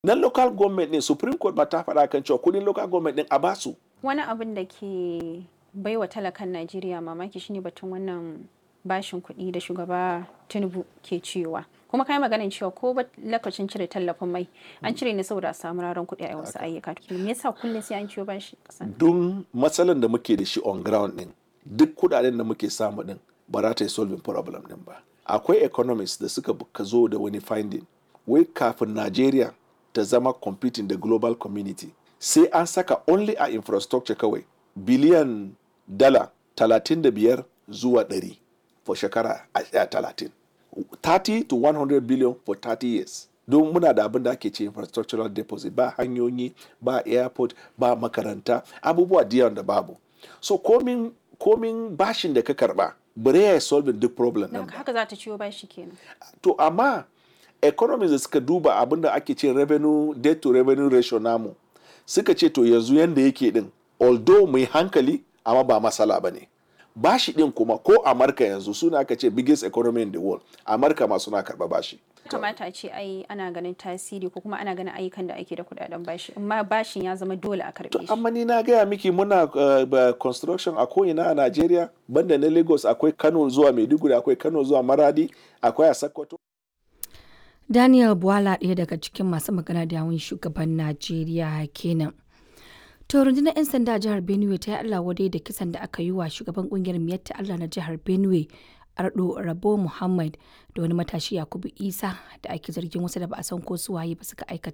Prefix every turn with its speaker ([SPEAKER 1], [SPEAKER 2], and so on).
[SPEAKER 1] na local government ne supreme court ma ta faɗa kan cewa kudin local government din a basu
[SPEAKER 2] wani abin da ke baiwa talakan najeriya mamaki shine batun wannan bashin kuɗi da shugaba tinubu ke cewa kuma kai maganin cewa ko ba lokacin cire tallafin mai an cire ne saboda a samu raron kuɗi a wasu ayyuka me yasa kullum sai an ciwo bashi kasan
[SPEAKER 1] don matsalan da muke da shi on ground din duk kudaden da muke samu din ba za ta yi solving problem din ba akwai economists da suka ka zo da wani finding wai kafin Najeriya ta zama competing da global community sai an saka only a infrastructure kawai biliyan dala 35 zuwa 100 for shekara a 30 30 to 100 billion for 30 years don muna da abin da ake ce infrastructural deposit ba hanyoyi ba airport ba makaranta abubuwa da da babu so komin komin bashin da ka karba bare ya solving duk problem din
[SPEAKER 2] haka za ta ciwo bashi kenan
[SPEAKER 1] to amma economies da suka duba abin da ake ce revenue debt to revenue ratio namu suka ce to yanzu yanda yake din although mai hankali amma ba masala ba ne bashi din kuma ko amurka yanzu suna aka ce biggest economy in the world amurka ma suna karba bashi
[SPEAKER 2] kamata a ce ai ana ganin tasiri ko kuma ana ganin ayyukan da ake da kudaden bashi amma bashin ya zama dole a karbe shi
[SPEAKER 1] amma ni na gaya miki muna uh, construction a ko'ina a Najeriya banda na Lagos akwai Kano zuwa Maiduguri akwai Kano zuwa Maradi akwai a Sokoto
[SPEAKER 3] Daniel Bwala ɗaya daga cikin masu magana da yawun shugaban Najeriya kenan. To rundunar 'yan sanda jihar Benue ta yi Allah wadai da kisan da aka yi wa shugaban kungiyar Miyatta Allah na jihar Benue Ardo Rabo Muhammad da wani matashi Yakubu Isa da ake zargin wasu da ba a san ko su waye ba suka aikata